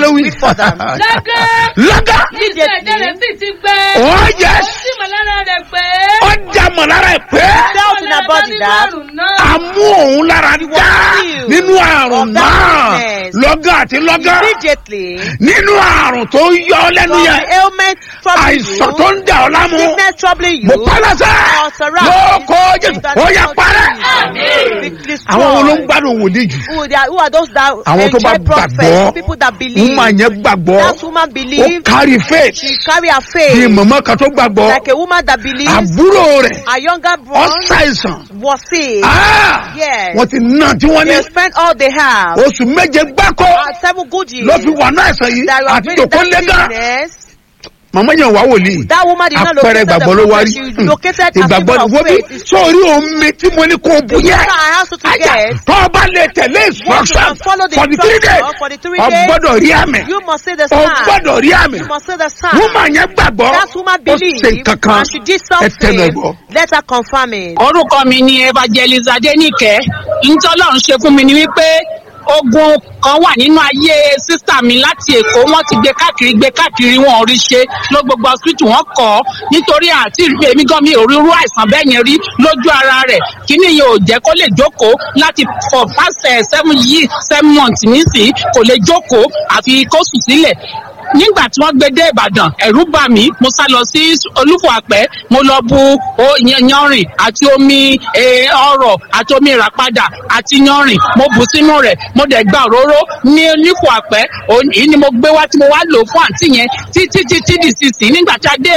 wí. for them. Lọ́gán. lọ́gán. Ìjọ ẹ̀jẹ̀ rẹ̀ sì ti gbẹ. Oh, yes. Ó sì mọ̀ lára rẹ̀ pé. ọjà mọ̀ lára ẹ̀ pé. Felt in her body that a mú òun lára dá healed nínú àrùn of that náà sickness. lọ́gán àti lọ́gán immediately nínú àrùn tó ń yọ ọ́ lẹ́nu from yẹn the ailment troubling àìsàn tó you, ń dà ọ́ lámú sickness troubling mo you, pálásẹ̀ authorize lóko jésù in the ó name yẹ of parẹ́. Jesus. Be destroyed. àwọn wo ló ń gbádùn wòlíì jù Who, they are, who are those that Àwọn tó bá enjoy prophets, gbàgbọ́. people that believe. woman yẹn gbàgbọ́ That woman ó believed. kárí faith She carry her bí faith mọ̀mọ́ kan tó gbàgbọ́ like a woman that believes. àbúrò rẹ̀ Her younger ó brother ṣàìsàn was sick. Ah! Yes. wọ́n ti ná tí wọ́n ní They spent all they have. oṣù méje gbáko Uh, seven good years. ló fi wà náà àìsàn yìí that you have àti been in jòkó that lẹ́gàn sickness. màmá yẹn wà wòlíì That woman did not àpẹẹrẹ locate the ìgbàgbọ́ ló wá prophet. rí She located a ìgbàgbọ́ symbol ni of wọ́n bí faith. It's sórí omi tí mo ní kó o bu the yẹn water I asked you to ajá get. tó o bá lè tẹ̀lé instruction can follow the for the three days instruction for the three o days. gbọ́dọ̀ rí àmì You must say the o sign. gbọ́dọ̀ rí àmì You must say the sign. woman yẹn gbàgbọ́ That woman ó believed ṣe kankan and she did ẹ tẹnu ẹ something. gbọ́. Let her confirm it. orúkọ mi ni evangelist adenike ntọ́lọ́run ṣe fún mi ni wípé ogun kan wà nínú ayé sísà mi láti èkó wọn ti gbé káàkiri gbé káàkiri wọn ò rí ṣe ló gbogbo hospital wọn kọ ọ nítorí àti ìrírí èmi gan mi ò rí irú àìsàn bẹ́ẹ̀ yẹn rí lójú ara rẹ̀ kíní yẹn ò jẹ́ kó lè jókòó láti for past eh, seven years seven months nísìnyí kò lè jókòó àfi kó sùn sílẹ̀ nígbà tí wọ́n gbé dé ìbàdàn ẹ̀rú bà mí mo sá lọ sí olúfò àpẹ́ mo lọ bu o- yan- yanrìn àti omi eh, ọrọ̀ àti omi ìràpadà àti yanrìn mo bù sínú rẹ̀ mo dẹ̀ gba òróró ní olúfò àpẹ́ òun- èyí ni mo gbé wá tí mo wá lò fún àǹtí yẹn títí títí di sísìn nígbà tí a dé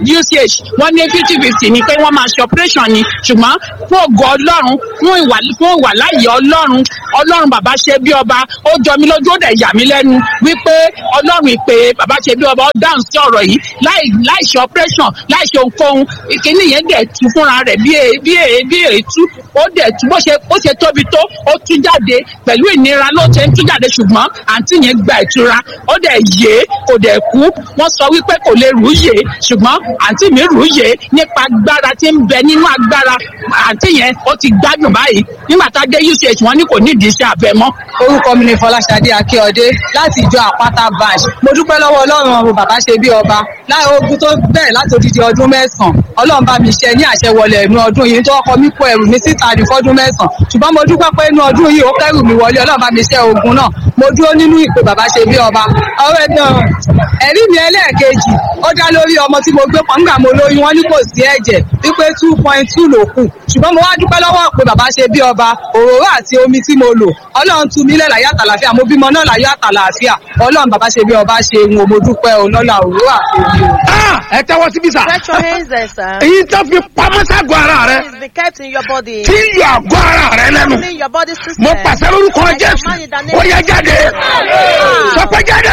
uch wọ́n ní fifty fifty ni pé wọ́n máa ṣe operation ni ṣùgbọ́n fún ògo ọlọ́run fún ìwà fún ìwà láàyè ọlọ́run ọlọ́run bàbá ṣe bí ọba ó jọ mí lójú ó dẹ̀ yà mí lẹ́nu wípé ọlọ́run ìpè bàbá ṣe bí ọba ó dáhùn sí ọ̀rọ̀ yìí láì láì ṣe operation láì ṣe ohunkóhun ìkíní yẹn dẹ̀ tú fúnra rẹ̀ bí e bí e bí ètú ó dẹ̀ tú bó ṣe bó ṣe tóbi tó ó tú jáde pẹ̀lú ìnira ló ṣe ń tú jáde ṣùgbọ́n àǹtí yẹn gba ìtura ó dẹ̀ yé kò dẹ̀ kú wọ́n sọ wípé kò lè rú yé ṣùgbọ́n àǹtí mi rú yé nípa agbára tí ń bẹ nínú agbára àǹtí yẹn ó ti gbádùn báyìí nígbà tá a dé uch wọn ní kò nídìí iṣẹ́ abẹ mọ́ orúkọ mi ni fọláṣadé akíọdé láti ìjọ àpáta branch mo dúpẹ́ lọ́wọ́ ọlọ́run ọmọ bàbá ṣe bí ọba láì ogun tó bẹ̀rẹ̀ láti odidi ọdún mẹ́sàn-án ọlọ́run bá mi ṣe ní àṣẹwọlé inú ọdún yìí tó ọkọ mi kó ẹrù mi síta ní fọ́dún mẹ́sàn-án ṣùgbọ́n mo dúpẹ́ pé inú ọdún yìí ó kẹ́rù mi wọlé ọlọ́run bá mi ṣe ogun náà mo dúró nínú ìpè bàbá ṣe bí ọba ọ̀rẹ́ náà ẹ̀rí mi ẹlẹ́ẹ̀kejì ó dá lórí ọmọ tí mo gbé pọ̀ nígbà mo lóyún wọn ní kò sí ẹ̀jẹ̀ wípé two point two ló kù ṣùgbọ́n mo wá dúpẹ́ lọ́wọ́ pé bàbá ṣe bí ọba òróró àti omi tí mo lò ọlọ́run tu mí lẹ̀ láyé àtàlàfíà mo bímọ náà láyé àtàlàfíà ọlọ́run bàbá ṣe bí ọba ṣe ń wo mo dúpẹ́ o lọ́la òróró àti omi o. Ah, ẹ tẹ́wọ́ síbí sà Stretch your hands there, sir. èyí tó fi pamọ́ ságọ́ ara rẹ Please be kept in your body. tí ń yọ àgọ́ ara rẹ lẹ́nu Clean your body system. mo pàṣẹ lórúkọ I jésù command in the name ó yẹ jáde sọ pé jáde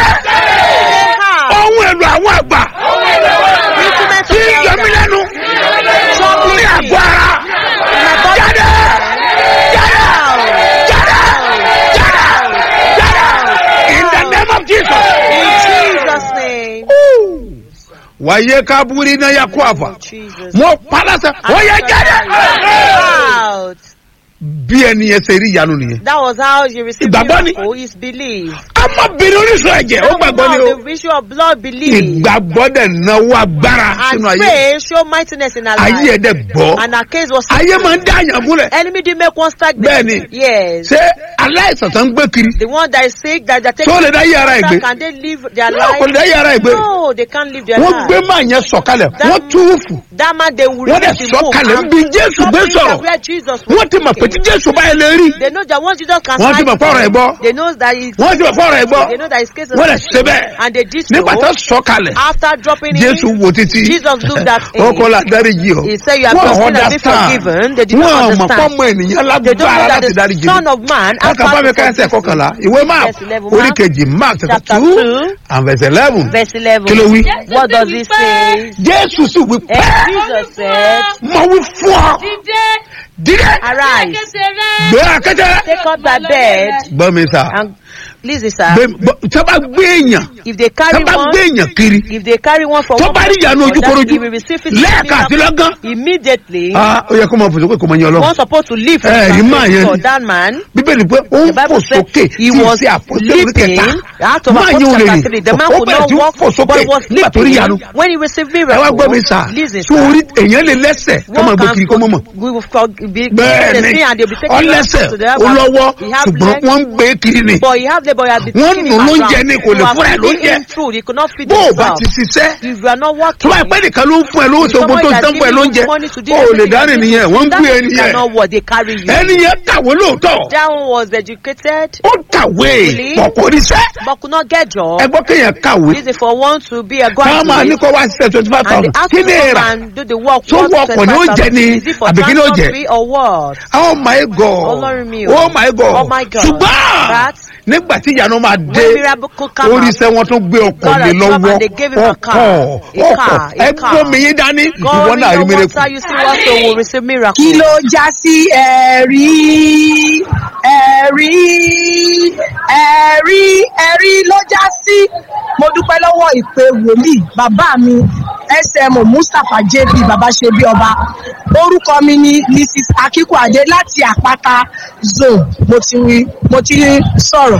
ohun èlò àwọn àgbà Instrument tí ń yọ mí lẹ́nu ní àgọ́ ara jáde jáde jáde jáde jáde in the name of jesus. In Jesus' name. wàyé kábúrí náà yà kó àfà Jesus. mo palasẹ ó yẹ jáde Out. bí ẹni yẹn ṣe rí ìyanu nìyẹn. That was how you received Ìgbàgbọ́ ni. miracle is belief. ọmọbìnrin orísun ẹ̀jẹ̀ ó gbàgbọ́ ni o. The issue of blood belief. ìgbàgbọ́ dẹ̀ náwó agbára And sínú ayé faith show mightiness in our ayé ẹ̀ life. dẹ̀ gbọ́ And our case was ayé máa ń dá àyàn múlẹ̀ enemy did make one stagnant. Bẹ́ẹ̀ni. Yes. ṣé aláìsàn tó ń gbé kiri The one that is sick that they tó lè dá yé ara ẹ̀ gbé can they live their náà kò lè life? dá yé ara ẹ̀ gbé No, they can't live their wọ́n life. gbé máa yẹn sọ̀kalẹ̀ wọ́n túwùfù That man they will wọ́n dẹ̀ release the sọ̀kalẹ̀ book níbi jésù gbé Something sọ̀rọ̀ that where Jesus wọ́n ti mọ̀ pé tí jésù báyìí lè rí They know that once Jesus can Wọ́n ti smite mọ̀ fọ́rọ̀ ẹ̀ gbọ́. them, they know that he, wọ́n ti mọ̀ fọ́ọ̀rọ̀ ẹ̀ gbọ́ they know that his case is wọ́n dẹ̀ ṣe bẹ́ẹ̀ and they did so. nígbà tó sọ̀kalẹ̀ After dropping jésù him, wo títí Jesus looked at him. ó kọ́ la dáríjì ọ He said, "You have Wọ́n been sinned and been understand. forgiven." They did not wọ́n mọ̀ understand. pọ́nmọ ènìyàn they don't lágbára know that láti the dáríjì Son of Man has káka bá mi ká ẹsẹ̀ forgiven. kọkànlá ìwé mark Verse 11, orí Mark, kejì mark chapter chapter two two, and verse eleven Verse 11. kí ló wí. What does it say? jésù sì wí And pẹ́ Jesus said, mo wí fún ọ Dídé. dídé Arise, Kété rẹ̀. gbé akéde. take up thy bed gbọ́ mi sà and Listen, sir. Bẹ́ẹ̀- bọ́- tí wọ́n bá gbé èèyàn If they tí carry wọ́n bá one, gbé èèyàn kiri if they carry one from tó one bá rí person ìyanu to another, ojúkorojú he will receive physical lẹ́ẹ̀kan àti miracle lọ́gán immediately. Ah, ó yẹ kó máa fò sókè kó máa yan ọlọ́run One supposed to live for, Eh, the rí máa yẹn for ni. that man. bíbélì pé ó ń The fò Bible said sókè he tí was ṣe àpòtẹ́lẹ̀ leaping kẹta out of máa yín Apostle olè chapter three. The man ó could bẹ̀rẹ̀ not tí ń walk, fò sókè but was nígbà tó rí ìyanu leaping when he received ẹ wá gbọ́ mi miracle. sà Listen, tí orí sir. èèyàn lè lẹ́sẹ̀ kó máa One gbé can kiri kó mọ̀ mọ̀ we will for, be, bẹ́ẹ̀ the ni sin and they'll be taking ọlẹ́sẹ̀ to the ó lọ́wọ́ He have ṣùgbọ́n legs, wọ́n ń gbé kiri ni but he have the boy had been Wọ́n taking nù him lóúnjẹ around. ni, kò lè You are fúnra ẹ̀ feeding lóúnjẹ. him food, he could not feed bó o bá himself. ti ṣiṣẹ́ If you are not tó working, bá pẹ́ nìkan ló ń fún ẹ lówó tó gbó tó ń tán fún ẹ lóúnjẹ money to do ó lè everything dárìn you nìyẹn do. wọ́n ń That gbé means ẹni you yẹn cannot what they carry you. ẹni yẹn kàwé lóòótọ́ That one was educated ó kàwé Really? pọ̀ kò ríṣẹ́ but could not get job. ẹ gbọ́ kéèyàn kàwé This is for one to be a káwọn máa ní graduate. kó wá ṣiṣẹ́ twenty five And thousand they ask kí you ni to èrà come and do the work. So worth work on your 25,000. journey, Is it for àbí kí ló transport jẹ? fee or what? oh my god Ọlọ́run mi o. oh my god Oh my God. ṣùgbọ́n That nígbà tí ìyanu máa dé when miracle come orí out, iṣẹ́ wọn tún gbé ọkọ̀ God lé has come lọ́wọ́ and they gave him a car. ọkọ̀ A ọkọ̀ car, a ẹ car. gbómi yín dání ìwọ God in náà rí your miracle. water, you see what so will receive miracle. kí ló já sí ẹ̀rí ẹ̀rí ẹ̀rí ẹ̀rí ló já sí mo dúpẹ́ lọ́wọ́ ìpè wòlíì bàbá mi sm mustapha jp bàbá ṣe bí ọba orúkọ mi ni mrs akíkúadé láti àpáta zone mo ti mo ti sọ̀rọ̀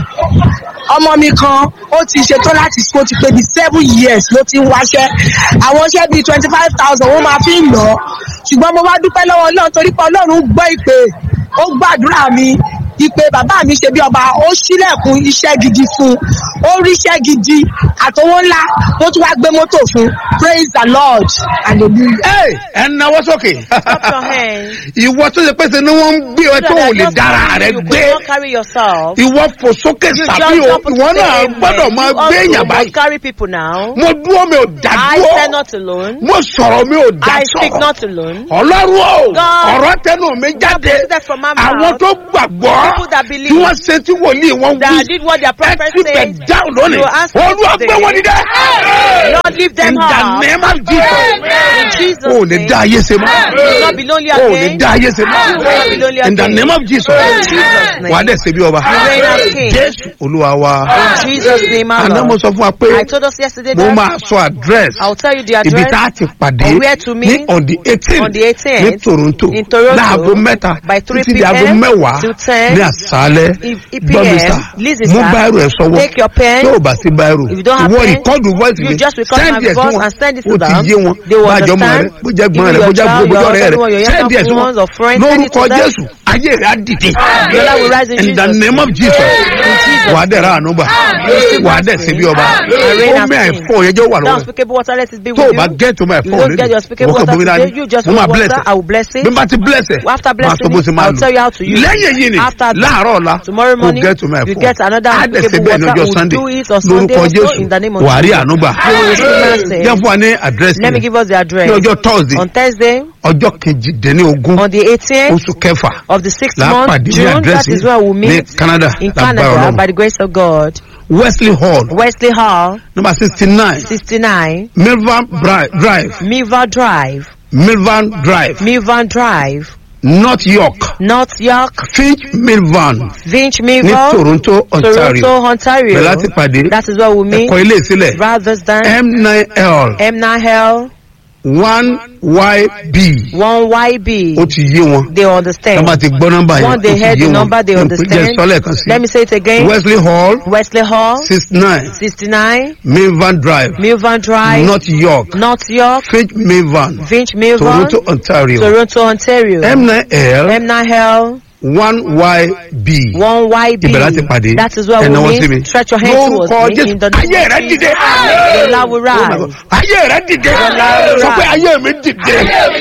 ọmọ mi kan ó ti ṣetán láti ó ti pé bíi seven years ló ti ń wáṣẹ́ àwọn iṣẹ́ bíi twenty five thousand wọ́n máa fi ń lọ ṣùgbọ́n mo wá dúpẹ́ lọ́wọ́ ọlọ́run torí pé ọlọ́run gbọ́ ìpè ó gbàdúrà mi ìpè bàbá mi ṣe bí ọba ó ṣílẹ̀kùn iṣẹ́ gidi fún un ó ríṣẹ́ gidi àtowó ńlá ó tún wá gbé mọ́tò fún un praise the lord hallelujah. Ẹ, ẹ náwó sókè Clap your hands. ìwọ tó ṣe pèsè ni wọ́n ń gbé ẹ tó ò lè dára rẹ you gbé could not carry yourself. ìwọ fò sókè You sàbí just o have to ìwọ say náà amen. gbọ́dọ̀ máa You gbé also èèyàn must báyìí carry people now. mo dúró mi ò dá I dúró stand not alone. mo sọ̀rọ̀ mi ò dá I speak sọ̀rọ̀ not alone. ọlọ́run o God ọ̀rọ̀ tẹnu mi jáde proceeded from my mouth. àwọn tó gbàgbọ́ People that believe. tí wọ́n ṣe tí wòlíì wọn wí That did what their ẹ prophet ti bẹ̀ said. dáhùn lónìí You answer olúwa today. gbé wọn dídẹ. Lord, lift them in the up. name of Jesus In Jesus' o ò lè name. dá ayé ṣe mọ́ You will not be lonely o ò lè again. dá ayé ṣe You will not be mọ́ lonely in the again. name of Jesus In Jesus' name. wà á dẹ̀ ṣe bí ọba You reign as king. jésù olúwa wa In Jesus' name, our àná mo Lord. sọ fún wa pé I told us yesterday mo that máa sọ address I'll tell you the ibi address tá a ti pàdé of where to ní meet on the eighteen on the 18th ní toronto in Toronto láago mẹ́ta by 3 títí di aago p.m. mẹ́wàá to 10 ní àṣálẹ́ if- if gbọ́mísà PM, listen, mú sir. báírò ẹ̀ sọ́wọ́ Take your pen. tí ò bá sí báírò If you don't have ìwọ pen, ìkọ́dù voice you mi just record send my ẹ̀ sí voice wọn and send it to ó ti them. yé wọn They will bájọ́ mọ́ rẹ understand. bó jẹ́ gbọ́n Even rẹ bó your jẹ́ child, gbogbo your ọ̀rẹ́ husband, rẹ your send ẹ̀ sí younger wọn ones or friends, send it to lórúkọ them. jésù ayé rẹ á dìde Your life will rise in in the Jesus' name of jesus Jesus' wà á dẹ̀ ra àánú gbà wà á dẹ̀ ṣe bí ọba reign ó as mẹ́ king. àìfọ́ yẹn jẹ́ wà Now, lọ́wọ́ unspeakable water, let it be tó o with bá you. get to my If you phone don't get your unspeakable wọ́n kàn water bomi today, dání you just mo máa want bless water, ẹ̀ I will bless it. bí n bá ti bless ẹ̀ After máa blessing sọ bó it, ṣe máa I'll tell you how to lò use it. lẹ́yìn yìí ni After that, láàárọ̀ ọ̀la tomorrow kò morning, get to my you phone get another á dẹ̀ ṣe unspeakable bẹ́ẹ̀ ní water, ọjọ́ we'll sunday do it on Sunday lórúkọ also jésù in the name of wà á rí Jesus. àánú gbà You will receive mercy. jẹ́ fún wa ní àdírẹ́sì Let me give us the address. ní ọjọ́ thursday On Thursday, ọjọ́ kejìdínlógún on the 18th oṣù kẹfà of the sixth là á month, pàdé ní June, that àdírẹ́sì is where we'll ní meet canada in lágbára Canada ọlọ́run by the grace of God. wesley hall Wesley Hall, number sixty nine 69, milvan Bri- drive Miva Drive, milvan drive Milvan Drive, north york North York, finch milvan Vinch ní Miva, toronto ontario Toronto, Ontario. bẹ̀rẹ̀ láti pàdé That is where we'll meet. ẹ̀kọ́ ilé ìsílẹ̀ Brothers Dan, m9l M9L, one yb 1YB. ó ti yé wọn They understand. tọ́ba ti gbọ́ nọ́mbà yẹn ó Once ti they heard yé the wọn number, they jẹ́ understand. sọ́lẹ̀ kan sí Let me say it again. wesley hall Wesley Hall, six nine 69, milvan drive Milvan Drive, north york North York, finch milvan Vinch Milvan, toronto ontario Toronto, Ontario. m9l M9L, one yb 1YB. ibẹ̀ láti pàdé That is where ẹ̀nà we wọn sí mi meet. Stretch your hands towards lórúkọ me jésù in the name ayé of rẹ Jesus. dìde The Lord will Oh my rise. God. ayé rẹ dìde Lord sọ pé rise. ayé mi dìde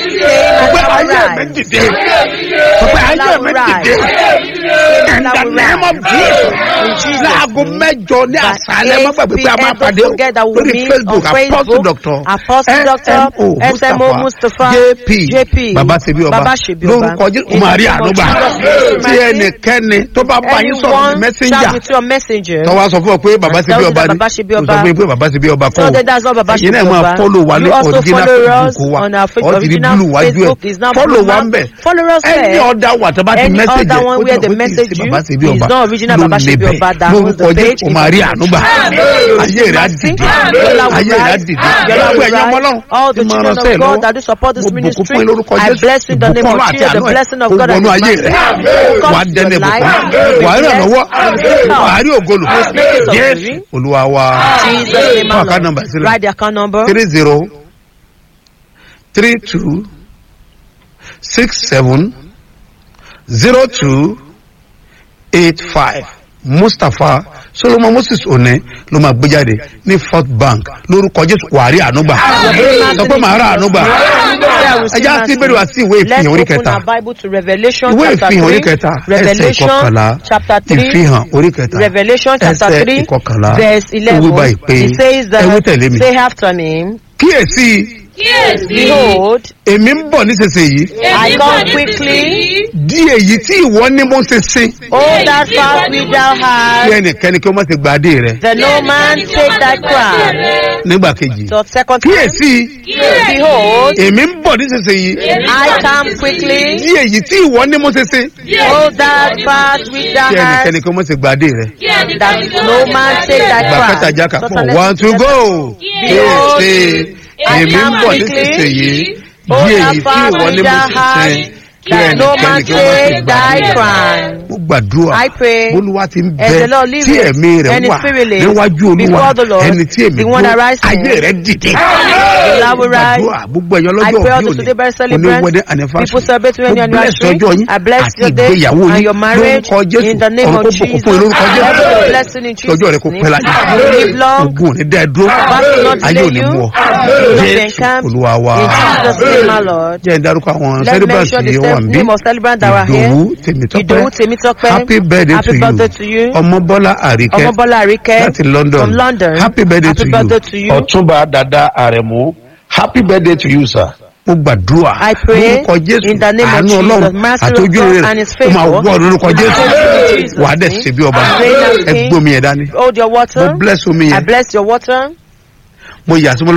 sọ pé ayé mi dìde sọ pé ayé mi dìde in the name of jesus láago mẹ́jọ ní àṣálẹ́ má gbàgbé pé a máa pàdé o lórí facebook apostle doctor Apostle Doctor smo SMO Mustapha jp JP baba sebi ọba Baba Sebi Ọba. lórúkọ jésù o máa rí àánú gbà tí ẹnikẹ́ni tó bá bá yín sọ̀rọ̀ ní Anyone mẹ́sẹ̀njà shout with your messenger. tó wá sọ fún ọ pé bàbá ti bí Tell you ọba that ni Baba ṣe bí tó ọba. sọ fún yín pé bàbá ti bí ọba So kọ́ that that's what Baba ẹ̀yin náà should máa Baba. fọ́lò wa ní You also original follow us facebook wa on our fa- ọ ti di original búlù wájú ẹ̀ Facebook is now fọ́lò blue wa mark. ń bẹ̀ Follow us ẹni there. ọ̀dà wà tó bá ti Any mẹ́sẹ̀jì other one ó where ti the mọ̀ pé kì í message ṣe you bàbá ti bí is ọba not original ló Baba ṣe bí níbẹ̀ ọba that owns lórúkọ the jẹ́ page kò is máa rí the ànúgbà You ayé rẹ̀ á receive dìde mercy. Yola will ayé rẹ̀ á rise. dìde Yola gbogbo will ẹ̀yin ọmọ rise. náà All the tí máa children ránṣẹ́ of God lọ́wọ́ that do support this mo bùkún ministry, fún yín lórúkọ I jésù bless you in the name ìbùkún of ọlọ́run àti Jesus, àánú the ẹ̀ blessing of kó God and wọnú His ayé mercy. rẹ̀ Come wà á to dẹ́nu your life. ìbùkún wà á ràn lọ́wọ́ wà á rí ògolo Blessings of jésù glory. olúwa wa Jesus name fún àká alone. nọmba sílẹ̀ Write the account number. three zero three two six seven zero two eight five mustapha solomon moses one ló máa gbé jáde ní fort bank lórúkọ jésù wàrí ànúgbà sọ pé màá rà ànúgbà ẹ já sí bẹ́ẹ̀ wá sí ìwé Let's ìfihàn orí open kẹta our Bible to Revelation ìwé chapter ìfihàn orí 3. kẹta ẹsẹ̀ Revelation ìkọkànlá chapter 3. ìfihàn orí kẹta Revelation chapter ẹsẹ̀ 3 ìkọkànlá verse ó wí báyìí 11. pé He says ẹ wí tẹ̀lé that mi say after me, kíyèsí kíyèsí. behold, èmi ń bọ̀ nísinsìnyí I come quickly. di èyí tí ìwọ ní mo ṣe sin All that fast which thou kí hast, ẹnikẹ́ni kí ó má ti gba adé rẹ that no man take thy crown. nígbà kejì So second time, kíyèsí behold, èmi ń bọ̀ nísinsìnyí I come quickly. di èyí tí ìwọ ní mo ṣe sin All that fast which thou kí hast, ẹnikẹ́ni kí ó má ti gba adé rẹ that no man take thy gba crown. kẹta jákà So pọ̀ let's- one to go kíyèsí èmi ń bọ̀ nísinsìnyí di èyí tí ìwọ ní mo ṣe sin kí that no man ẹnikẹ́ni kí ó má ti take gba thy adé rẹ crown. mo gbàdúrà I pray olúwa ti ń as bẹ the Lord lives tí ẹ̀mí rẹ̀ and his wà spirit lives níwájú olúwa before the Lord, ẹni tí èmi the one that dúró rises ayé rẹ̀ dìde The Lord will rise. gbàdúrà gbogbo ẹ̀yọ́ I lọ́jọ́ pray òbí also òní today by celebrants, oníwẹ́dẹ́ people anifásitì celebrate your mo bless anniversary. ọjọ́ yín I bless àti your day ìgbéyàwó and yín your marriage lórúkọ jésù in the name ọ̀run of kó Jesus. bùkún fún yín lórúkọ Every jésù blessing in Jesus' ọjọ́ rẹ̀ kó name. pẹ́ láyé You live long. ogun ò ní dá ẹ dúró Back will not ayé ò delay ní you. mú ọ You will not be jésù encamped. olúwa wa In Jesus' name, my Lord. jẹ́ ìdárúkọ àwọn Let's celebrants mention the yìí wà cel- ń bí name of celebrants that were here. ìdòwú tèmítọ́pẹ́ Idowu Temitope. happy birthday Happy to birthday you to you. ọmọbọ́lá àríkẹ́ Ọmọbọ́lá Àríkẹ́ láti london from London. happy birthday Happy to birthday you to you. ọtúnba dada àrẹ̀mú happy birthday to you sir. mo gbàdúrà I pray lórúkọ jésù in the name of àánú Jesus, ọlọ́run mercy of àtọ́jú God rẹ̀ and his ó máa favour. wọ lórúkọ jésù In Jesus' wà á dẹ̀ name. ṣe bí ọba Reign as ẹ king. gbómi ẹ̀ dání Hold your mo water. bless omi I yẹn bless your water. mo yà sí mo